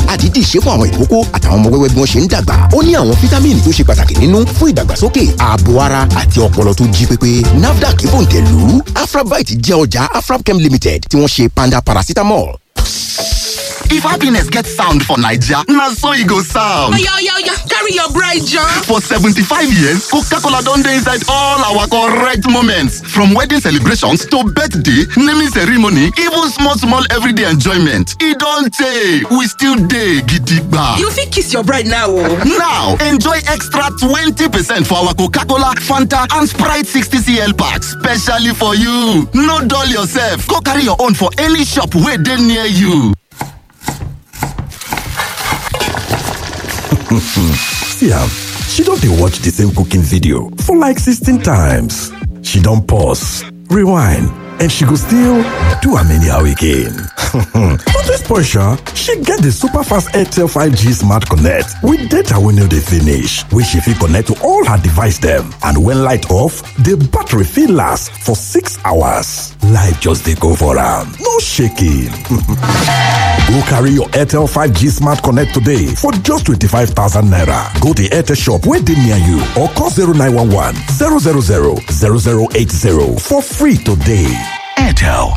àdídì ṣe fún àwọn ìkókó àtàwọn ọmọ wẹ́wẹ́ bí wọ́n ṣe ń dàgbà ó ní àwọn fítámìnì tó ṣe pàtàkì nínú fún ìdàgbàsókè ààbò ara àti ọpọlọ tó jí pépé nafdac bòǹtẹ̀lù afrabite jẹ́ ọjà afrabchem limited tí wọ́n ṣe panda paracetamol. If happiness gets sound for Naija, na so e go sound. Oya, oya, oya, carry your bride, John. For 75 years, Coca-Cola don dey inside all our correct moments. From wedding celebrations to birthday, naming ceremony, even small small everyday enjoyment. E don tey, we still dey gidigba. You fit kiss your bride now o. Now, enjoy extra 20% for our Coca-Cola, Fanta and Sprite 60cl packs specially for you. No dull yourself, go carry your own for any shop wey dey near you. See am, she don dey watch the same cooking video for like 16 times. She don pause, rewind, and she go still do am anyhow again. But this portion, she get the super fast Airtel 5G Smart Connect with data wey no dey finish, wey she fit connect to all her device dem. And when light off, the battery fit last for 6 hours. Life just dey go for am, no shaking. Go carry your Airtel 5G Smart Connect today for just 25,000 naira. Go to Airtel shop wey dey near you or call 0911 000 0080 for free today. Airtel.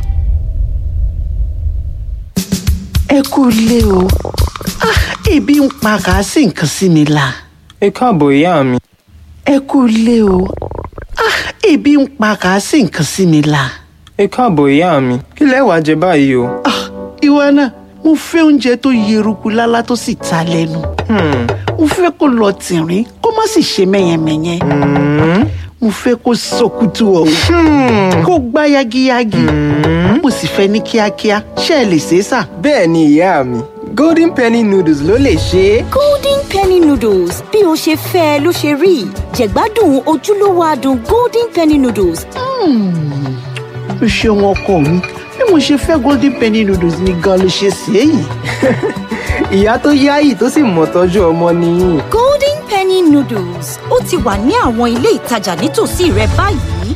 ẹ kú ilé o Ah, ebi ń pa kàásì nǹkan sí mi la ẹ káàbọ̀ ìyá mi ẹ kú ilé o Ah, ebi ń pa kàásì nǹkan sí mi la ẹ káàbọ̀ ìyá mi kí lẹ wàá jẹ báyìí o. Ah, ìwọ náà mo fẹ́ oúnjẹ tó yeruku lálá tó sì ta lẹ́nu mo fẹ́ kó lọ tìrín kó má sì ṣe mẹ́yẹmẹ́yẹ mo fẹ́ kó sọkútù ọ̀hún kó gbá yagiyagi mo sì fẹ́ ní kíákíá ṣé ẹ lè ṣe é sà. bẹ́ẹ̀ ni ìyá mi golden penny noodles ló lè ṣe é. golden penny noodles bí o ṣe fẹ́ ẹ ló ṣe rí jẹ̀gbádùn ojúlówó adùn golden penny noodles o ṣeun ọkọ mi bí mo ṣe fẹ́ golden penny noodles ni gan ló ṣe ṣe é yìí. ìyá tó yáyì tó sì mọ̀ tọ́jú ọmọ nìyí. golden penny noodles ó ti wà ní àwọn ilé ìtajà nítòsí rẹ báyìí.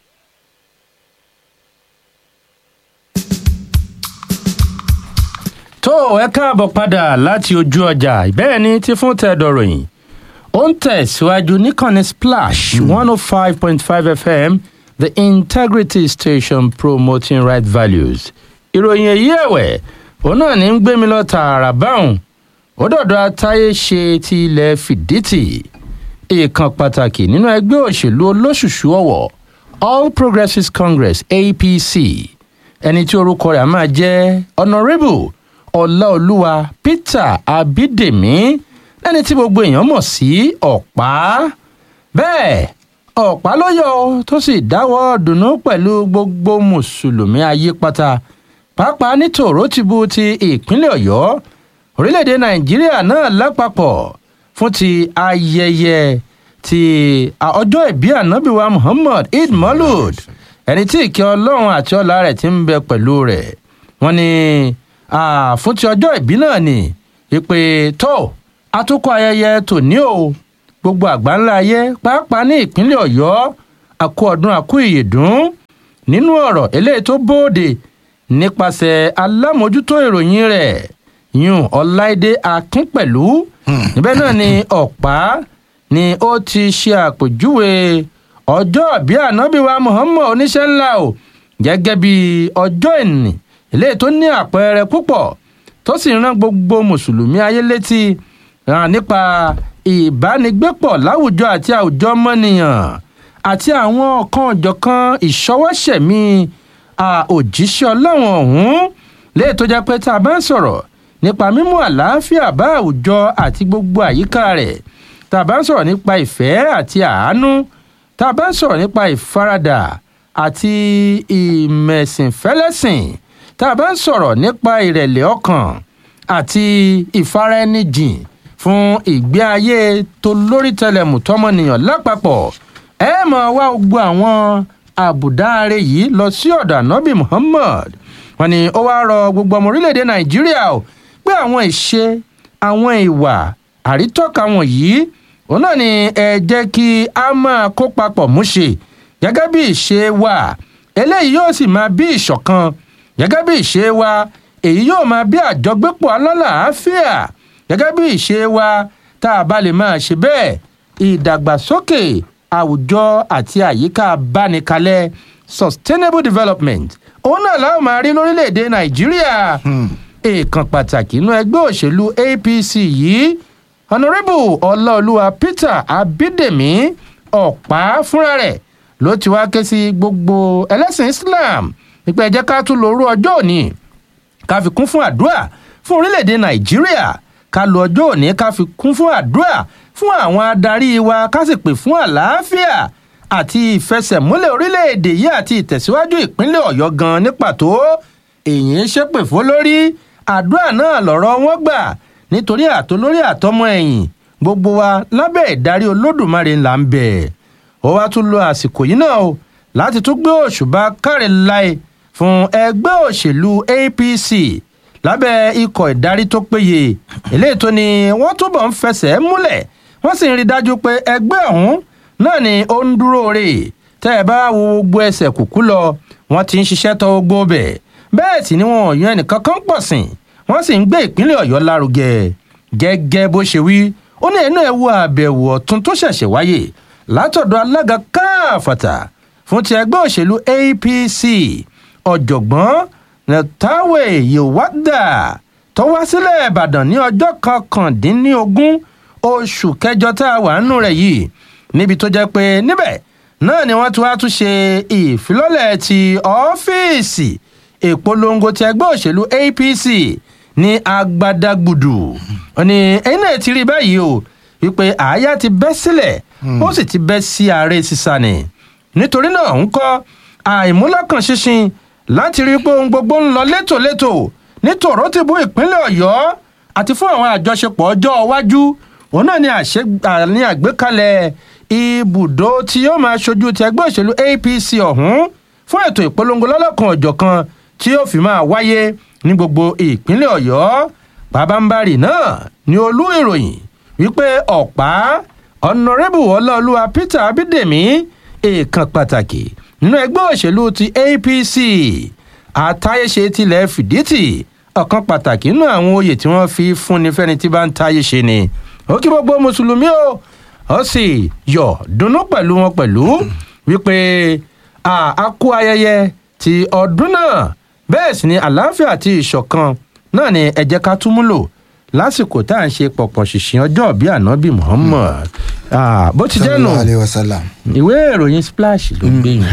tó ẹ káàbọ̀ padà láti ojú ọjà bẹ́ẹ̀ ni ti fún tẹ̀dọ̀ròyìn ó ń tẹ̀síwájú níkànnì splash one oh five point five fm the integrity station promoting right values ìròyìn èyí ẹ̀wẹ̀ òun náà ní ń gbé mi lọ tààrà báwọn ó dọ̀dọ̀ atáyé ṣe ti ilẹ̀ fìdítì ìkan pàtàkì nínú ẹgbẹ́ òṣèlú olóṣùṣù ọ̀wọ̀ all progressives congress apc ẹni tí orúkọ rẹ̀ á máa jẹ́ honourable ọláolúwa peter abídèmí lẹ́ni tí gbogbo èèyàn mọ̀ sí ọ̀pá bẹ́ẹ̀ ọ̀pá ló yọ ọ́ tó sì dáwọ́ dùnú pẹ̀lú gbogbo mùsùlùmí ayé pátá pàápàá ní tòrótìbù ti ìpínlẹ̀ ọ̀yọ́ orílẹ̀-èdè nàìjíríà náà lápapọ̀ fún ti ayẹyẹ ti ọjọ́ ìbí ànábìwá muhammad eid molud ẹni tí ìkẹ́ ọlọ́run àti ọlá rẹ̀ ti ń bẹ pẹ̀lú rẹ̀ wọ́n ní fún ti ọjọ́ ìbí náà ni ìpè tó atukọ̀ ayẹyẹ tòní o gbogbo àgbáńlá ayé pàápàá ní ìpínlẹ̀ ọ̀yọ́ àkó ọdún àkó ìyèdún nínú ọ̀rọ̀ eléyìí tó bóde nípasẹ̀ alámòjútó ìròyìn rẹ̀ yún ọláìdé akínpẹ̀lú níbẹ̀ náà ni ọ̀pá ni ó ti ṣe àpèjúwe ọjọ́ ìbí ànábìwá muhammad oníṣẹ́ ńlá o gẹ́gẹ́ bí ọjọ́ ìní eléyìí tó ní àpẹẹrẹ púpọ̀ tó sì rán gbogbo mùsùlùmí ayé létí nípa ìbánigbépọ̀ láwùjọ àti àwùjọ ọmọnìyàn àti àwọn ọ̀kan ọ̀jọ̀kan ìṣọwọ́ṣẹ̀mí òjíṣẹ́ ọlọ́run ọ̀hún léè tó jẹ́ pé tá a bá ń sọ̀rọ̀ nípa mímú àlàáfíà bá àwùjọ àti gbogbo àyíká rẹ̀ tá a bá ń sọ̀rọ̀ nípa ìfẹ́ àti àánú tá a bá ń sọ̀rọ̀ nípa ìfaradà àti ìmẹ̀sìnfẹ́lẹ́sìn tá a bá ń sọ̀rọ̀ nípa ìrẹ̀lẹ̀ ọkàn àti ìfaraẹnijìn fún ìgbé ayé tó lórí tẹlẹmù tọmọnìyàn lápapọ̀ ẹ mọ̀ wá gbogbo àwọn àbùdáre yìí lọ sí ọ̀dọ̀ ànábì muhammad wọn ni ó wáá rọ gbogbo ọmọ orílẹ̀-èdè nàìjíríà o pé àwọn ìṣe àwọn ìwà àrítọ́ka wọ̀nyí òun náà ni ẹ jẹ́ kí a máa kó papọ̀ múṣe gẹ́gẹ́ bí ìṣe wa eléyìí yóò sì máa bí ìṣọ̀kan gẹ́gẹ́ bí ìṣe wa èyí yóò máa bí àjọgbépọ̀ alálàáfíà gẹ́gẹ́ bí ìṣe wa tá a bá lè máa ṣe bẹ́ẹ̀ ìdàgbàsókè àwùjọ àti àyíká bánikalẹ̀ sustainable development òun náà láwọn máa rí lórílẹ̀‐èdè nàìjíríà èèkàn pàtàkì inú ẹgbẹ́ òṣèlú apc yìí honourable ọláolúwa peter abídèmí ọ̀pá fúnra rẹ̀ ló ti wá ké sí gbogbo ẹlẹ́sìn islam nípa ẹ̀jẹ̀ ká tún lóru ọjọ́ òní ká fi kún fún àdúrà fún orílẹ̀-èdè nàìjíríà ká lo ọjọ́ òní ká fi kún fún àdúrà fún àwọn adarí wa ká sì pè fún àlàáfíà àti ìfẹsẹ̀múlẹ̀ orílẹ̀-èdè yìí àti ìtẹ̀síwájú ìpínlẹ̀ ọ̀yọ́ gan ní pàtó èyí ń ṣépè fún lórí àdúrà náà lọ̀rọ̀ wọn gbà nítorí àtolórí àtọmọ ẹ̀yìn gbogbo wa lábẹ́ ìdarí olódùmarè là ń bẹ̀ ó wá tún lo àsìkò yìí náà o láti tún gbé òṣùbà káre láì fún ẹgbẹ́ òṣèlú apc lábẹ́ ikọ̀ ìdarí tó péye eléyìí tó ni wọ́n túbọ̀ ń fẹsẹ̀ múlẹ̀ wọ́n sì ń rí dájú pé ẹgbẹ́ ọ̀hún náà ni ó ń dúró rè tẹ́ ẹ bá wo gbogbo ẹsẹ̀ kùkú lọ wọ́n ti ń ṣiṣẹ́ tọ́ gbogbo bẹ̀ bẹ́ẹ̀ sì ni wọn ò yan ẹnìkan kan pọ̀ sìn wọ́n sì ń gbé ìpínlẹ̀ ọ̀yọ́ lárugẹ gẹ́gẹ́ bó ṣe wí ó ní ẹnu ẹ̀ wo àbẹ̀wò ọ̀tún tó ṣẹ̀ṣẹ̀ wáyé látọ̀dọ̀ alága káàfàtà fún ti ẹgbẹ́ òṣèlú apc ọ̀jọ̀gbọ́n netawe yowada tó wá sílẹ̀ ìbàdàn ní ọjọ́ kọkàndínlógún oṣù kẹjọ tá a wà nínú rẹ̀ yìí níbi tó jẹ́ pé níbẹ̀ náà ni wọ́n ti wá tún ṣe ìfilọ́lẹ̀ ti ọ́fíìsì ìpolongo ti ẹgbẹ́ òṣèlú apc ní agbadagbùdù ó ní ẹ̀yin náà ti rí báyìí o wípé àáyá ti bẹ́ sílẹ̀ ó sì ti bẹ́ sí ààrẹ sísá ni nítorí náà ń kọ́ àìmúlọ́kàn ṣinṣin láti rí i pé ohun gbogbo ń lọ létòlétò ní tòrótìbú ìpínlẹ̀ ọ̀yọ́ àti fún àwọn àjọṣepọ̀ ọjọ́ iwájú òun náà ni àní àgbékalẹ̀ ibùdó tí yóò máa ṣojú ti ẹgbẹ́ òṣèlú apc ọ̀hún fún ètò ìpolongo lọ́lọ́kan ọ̀jọ̀kan tí yóò fi máa wáyé ní gbogbo ìpínlẹ̀ ọ̀yọ́ pàbámbarì náà ni olú ìròyìn wípé ọ̀pá ọ̀nàrẹ́bù ọláolúwa peter abídèmí èèkàn pàtàkì nínú ẹgbẹ́ òṣèlú ti apc àtàyèṣe tilẹ̀ fìdítì ọ̀kan pàtàkì nínú àwọn oyè tí wọ́n fi fúnni fẹ́ni tí bá ń táyé ṣe ni ó kí gbogbo mùsùlùmí o ó sì yọ dunnú pẹ̀lú wọn pẹ̀lú wípé a kú ayẹyẹ ti ọdún náà bẹ́ẹ̀ sì ni àlàáfíà àti ìṣọ̀kan náà ni ẹ jẹ́ ká tún múlò lásìkò tá à ń ṣe pọ̀pọ̀ ṣìṣìn ọjọ́ bíi ànábì muhammad bó ti jẹ́ nù ìwé ìròyìn splash ló gbé yín.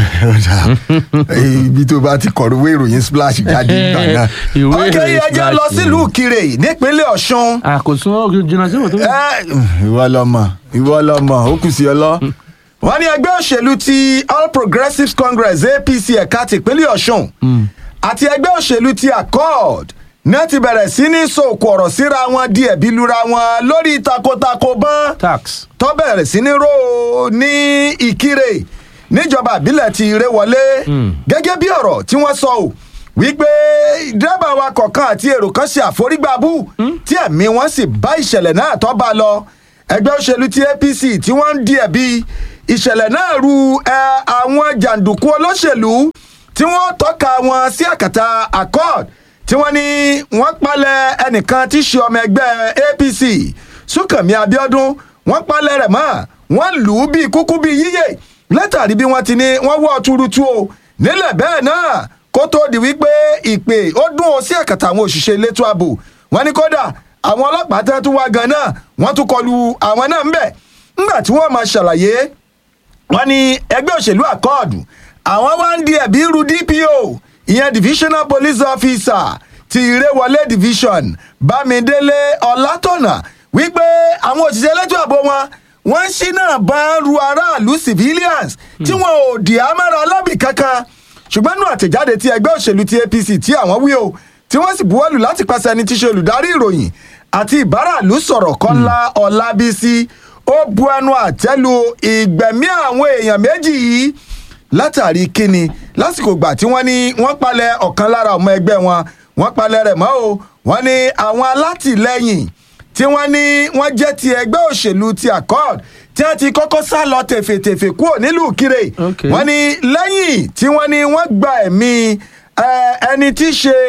ibi tó bá ti kọ̀rọ̀ ìwé ìròyìn splash jáde nígbà náà. ìwé ok ìròyìn ẹ jẹ́ lọ sílùú kire nípínlẹ̀ ọ̀ṣun. àkóso jìnnà sí wọn tó Ẹ, ìwọ lọmọ ìwọ lọmọ ó kù sí ọ lọ. wọ́n ní ẹgbẹ́ òṣèlú ti all progressives congress apc ẹ̀ka tìpínlẹ̀ ọ̀ṣun àti ẹgbẹ́ òṣèlú ti accord náà ti bẹ̀rẹ̀ sí ní sòkò ọ̀rọ̀ síra wọn di ẹ̀bí lura wọn lórí takotako bán tax tó bẹ̀rẹ̀ sí ní ró ní ìkírè níjọba ìbílẹ̀ ti ré wọlé gẹ́gẹ́ bí ọ̀rọ̀ tí wọ́n sọ ò wípé dírẹ́bà wa kọ̀ọ̀kan àti èrò kan ṣe àforígbàbù tí ẹ̀mí wọn sì bá ìṣẹ̀lẹ̀ náà tó bá lọ ẹgbẹ́ òṣèlú ti apc tí wọ́n ń di ẹ̀bi ìṣẹ̀lẹ̀ náà ru ẹ, àwọn jàǹdùkú olóṣèlú tí wọ́n tọ́ka wọn sí àkàtà accord tí wọ́n ní wọ́n palẹ̀ ẹnìkan tí í ṣe ọmọ ẹgbẹ́ apc súnkànmí abiodun wọ́n palẹ̀ rẹ̀ mọ́ wọ́n lù ú bíi kúkú bíi yíyẹ látàrí bí wọ́n ti ní wọ́n wọ́ tuurutu o nílẹ̀ bẹ́ẹ̀ náà kó tó di wípé ìpè ó dún o sí àkàtà àwọn òṣìṣẹ́ elétò ààbò wọ́n ní kódà àwọn ọlọ́pàá tẹ́ tún wá gan náà wọ́n tún kọlu àwọn náà ń bẹ̀ ńgbà tí wọ́n máa ṣàlàyé wọ́n ní ẹgbẹ́ òṣèlú àkọọ̀dù àwọn wá ń di ẹ̀bí ru dpo ìyẹn divisional police officer ti ìrẹ́wọlé division bámidélé ọlátọ̀nà wípé àwọn òṣìṣẹ́ elétò ààbò wọn wọ́n ń ṣínà bá ru aráàlú civilians tí wọn ò dì ámára alábì kankan ṣùgbọ́n nínú àtẹ̀jáde tí ẹgbẹ́ òṣèlú ti apc tí àwọn wí o tí wọ́n sì buwọ́lù láti pàṣẹ ẹni tí ṣe olùdarí ìròyìn àti ìbáràlú sọ̀rọ̀ kọ́lá ọlábísí ó bu ẹnu àtẹ́lu ìgbẹ̀mí àwọn èèyàn méjì yìí látàrí kíni lásìkò gbà tí wọ́n ní wọ́n palẹ̀ ọ̀kan lára ọmọ ẹgbẹ́ wọn wọ́n palẹ̀ rẹ̀ mọ́ o wọ́n ní àwọn alátìlẹyìn tí wọ́n ní wọ́n jẹ́ ti ẹgbẹ́ òṣèlú ti accord tí wọ́n ti kọ́kọ́ sá lọ tèfètèfè kúrò nílùú kire Okay. wọ́n ní lẹ́yìn tí wọ́n ní wọ́n gba ẹ̀mí ẹ, ẹni tí í ṣe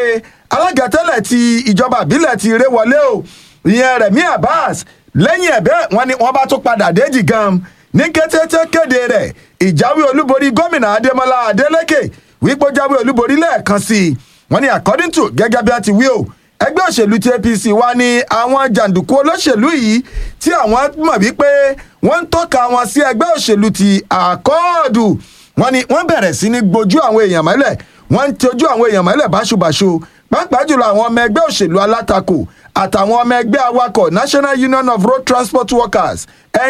alága tẹ́lẹ̀ ti ìjọba àbílẹ̀ ti ré wọlé o ìyẹn rẹ̀mí abbas lẹ́yìn ẹ̀bẹ́ wọn ni wọ́n bá tún padà déjì gan ní kété tó kéde rẹ̀ ìjáwé olúborí gómìnà adémọlá adélèké wípé ó jáwé olúborí lẹ́ẹ̀kan sí i wọ́n ní according to gẹ́gẹ́ bí a ti wí o ẹgbẹ́ òṣèlú ti apc wá ní àwọn jàǹdùkú olóṣèlú yìí tí àwọn mọ̀ wípé wọ́n ń tọ́ka wọn sí ẹgbẹ́ òṣèlú ti àkọọ́dù wọ́n ní wọ́n bẹ̀rẹ̀ sí ní gbojú àwọn èèyàn mọ́lẹ̀ wọ́n ń tọ́jú àwọn èèyàn mọ́lẹ̀ báṣubàṣu pàápàá jùlọ àwọn ọmọ ẹgbẹ́ òṣèlú alátakò àtàwọn ọmọ ẹgbẹ́ awakọ̀ national union of road transport workers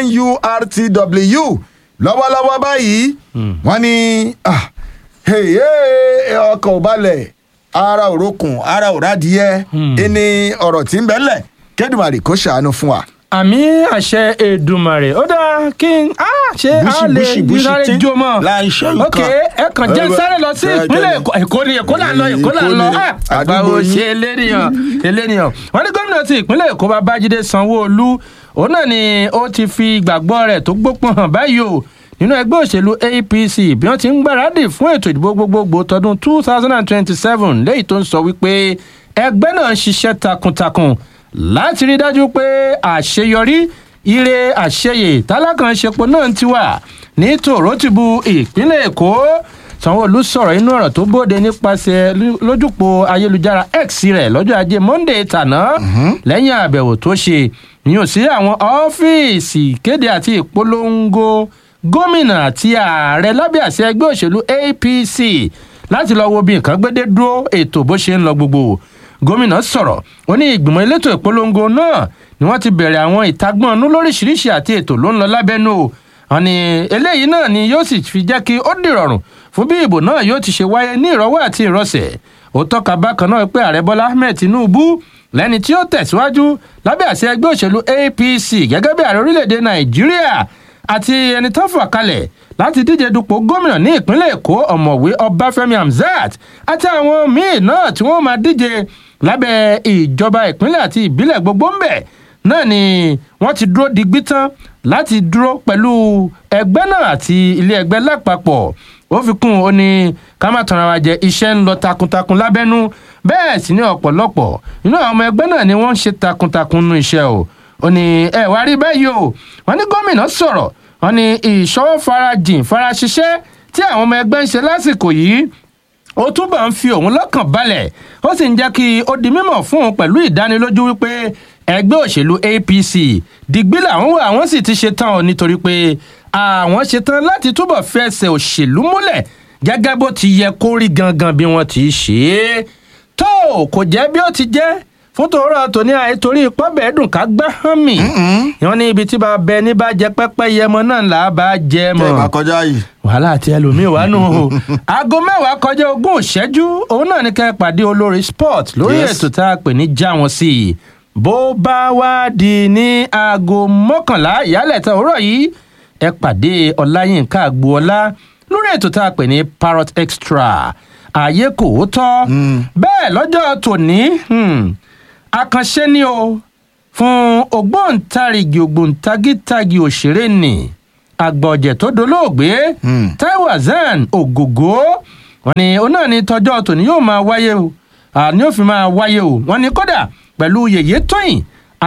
nurtw lọ́wọ́lọ́wọ́ báyìí wọ́n ní ah, hey, hey, ọkọ̀ ò balẹ̀ ara òrokùn ara òradìyẹ ẹni ọ̀rọ̀ tí ń bẹ́lẹ̀ kẹ́dùmarè kó ṣàánú fún wa. àmì àṣẹ èdùmàrè ó dáa kí n á ṣe á Búṣì, lè búṣì, búṣì sáré tí jó mọ́ láì ṣe nǹkan. ok ẹ kàn jẹ́ Ẹ, sáré lọ sí ẹ, ìpínlẹ̀ ẹ, èkó èkó ni èkó là ń lọ èkó là ń lọ Èkó ni, Ah, àgbáwo àdúgbò yín. ṣe eléníyàn eléníyàn wọ́n ní gómìnà ti ìpínlẹ̀ èkó babájídé sanwó-olú òun náà ni ó ti fi ìgbàgbọ́ rẹ̀ tó gbópọn hàn báyìí o nínú ẹgbẹ́ òṣèlú apc bí wọ́n ti ń gbáradì fún ètò ìdìbò gbogbogbò tọdún two thousand and twenty-seven léyìí tó ń sọ wípé ẹgbẹ́ náà ń ṣiṣẹ́ takuntakun láti rí dájú pé àṣeyọrí ire àṣeyè tálákànṣepo náà ti wà ní tòrótìbù ìpínlẹ̀ èkó sanwó-olu sọ̀rọ̀ inú ọ̀rọ̀ tó bóde nípasẹ̀ lú- lójúpò ayélujára x rẹ̀ lọ́jọ́ ajé monday tàná lẹ́yìn àbẹ̀wò tó ṣe yíyan sí àwọn ọ́fíìsì ìkéde àti ìpolongo gómìnà àti ààrẹ lábẹ́ àṣẹ ẹgbẹ́ òṣèlú apc láti lọ wo bí nǹkan gbédé dúró ètò bó ṣe ń lọ gbogbo gómìnà sọ̀rọ̀ ó ní ìgbìmọ̀ elétò ìpolongo náà ni wọ́n ti bẹ̀rẹ̀ àwọn ìtagbọ́nú lóríṣiríṣi àti ètò ló ń lọ lábẹ́nú o wọn ni eléyìí náà ni yóò sì fi jẹ́ kí ó dìrọ̀rùn fún bí ìbò náà yóò ti ṣe wáyé ní ìrọ̀wọ́ àti ìrọ̀sẹ̀ ó tọ́ka bákan náà pé ààrẹ bọ́lá ahmed tinubu lẹ́ni tí ó tẹ̀síwájú lábẹ́ àṣẹ ẹgbẹ́ òṣèlú apc gẹ́gẹ́ bí ààrẹ orílẹ̀-èdè nàìjíríà àti ẹni tó fà kalẹ̀ láti díje dupò gómìnà ní ìpínlẹ̀ èkó ọ̀mọ̀wé ọbáfẹ́mi hamzat àti àwọn míì náà tí wọ́n máa díje lábẹ́ ìjọba ìpínlẹ̀ àti ìbílẹ̀ gbogbo ń bẹ̀ náà ni wọ́n ti dúró digbí tán láti dúró pẹ̀lú ẹgbẹ́ náà àti ilé ẹgbẹ́ lápapọ̀ ó fi kún un ó ní ká má tanra wa jẹ iṣẹ́ ń lọ takuntakun lábẹ́nú bẹ́ẹ̀ sì ni ọ̀pọ̀lọpọ̀ nínú àwọn ọmọ ẹgbẹ́ náà ni wọ́n ń ṣe takuntakun nínú iṣẹ́ o ó ní ẹ wá rí báyìí o wọ́n ní gómìnà sọ̀rọ̀ wọ́n ní ìṣọwọ́ farajìn faraṣiṣẹ́ tí àwọn ọmọ ẹgbẹ́ ń ṣe lásìkò yìí ó túbọ̀ ń fi òun lọ́kàn balẹ̀ ó sì ń jẹ́ kí ó di mímọ̀ fún òun pẹ̀lú ìdánilójú wípé ẹgbẹ́ òṣèlú apc dìgbì làwọn wà àwọn sì ti ṣetán o nítorí pé àwọn ṣetán láti túbọ̀ fẹsẹ̀ òṣèlú múlẹ̀ gẹ́gẹ́ bó ti yẹ kó rí gangan bí wọ́n ti ṣe é tó kò jẹ́ bí ó ti jẹ́ fún tòórọ́ tòní àìtorí pọ́bẹ̀ dùn ká gbá hàn mí wọn ní ibi tí bá bẹ ní bá jẹ pẹ́pẹ́ yẹmọ náà là á bá jẹ mọ́ tẹ́ ẹ bá kọjá yìí. wàhálà àti ẹlòmíín wà nù o aago mẹ́wàá kọjá ogún ìṣẹ́jú òun náà ní ká ẹ pàdé olórí sport lórí Yes. ètò tá a pè ní já wọn sí i bó bá wá di ní aago mọ́kànlá ìyálẹ̀ta òwúrọ̀ yìí ẹ pàdé ọláyínká agboola lórí ètò tá a pè ní parrot extra ààyè kò tọ́ bẹ́ẹ̀ lọ́jọ́ tòní hmm, àkànṣe ni o fún ògbóǹtarìgì ògbóǹtagítagì òṣèré nì àgbọ̀jẹ̀ tó dolóògbé taiwo hasan ògògó wọn ni òun náà ni tọjọ́ tòní yóò máa wáyé o àní yóò fi máa wáyé o wọn ni kódà pẹ̀lú yèyé tóyìn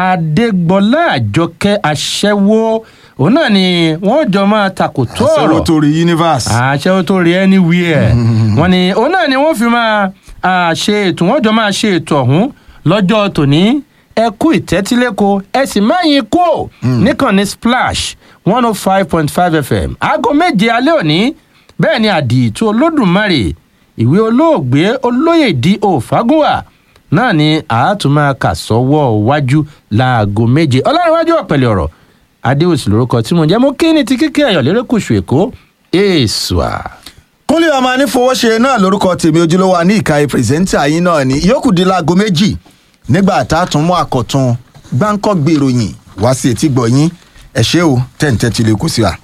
adégbọlá àjọkẹ́ aṣẹ́wó òun náà ni wọ́n jọ máa takòtó ọ̀rọ̀ sọ̀rọ̀ torí universe. àṣẹ tó rí anywhere wọn ni òun náà ni wọn fi máa ah, ṣe ètò wọn jọ máa ṣe ètò ọhún lọ́jọ́ tòní ẹ kú ìtẹ́tílẹ́kọ ẹ sì má yín kú ò níkànnì splash one oh five point five fm aago méje alẹ́ òní bẹ́ẹ̀ ni àdìtú olódùmarè ìwé olóògbé olóyè di òfagúnwà náà ni àátúmọ̀ kà sọ́wọ́ wájú láago méje ọlọ́runwájú ọ̀pẹ̀lẹ̀ ọ̀rọ̀ adéwòsì lórúkọ tí mo jẹ́ mo kí ni ti kíkẹ́ ẹ̀yọ̀ lérékùṣù èkó èèṣùà. kúnlé ọmọ anífowóṣe náà lórúkọ tèmi ojúlówó ní ìkàyè pírẹsẹ́ńtà yín náà ni yókù di láago méjì nígbà tá a tún mú àkọ́tún gbáǹkọ́ gbèròyìn wá sí etí gbọ̀nyín ẹ ṣé o tẹ̀ǹtẹ̀ tí lè kù sí wa.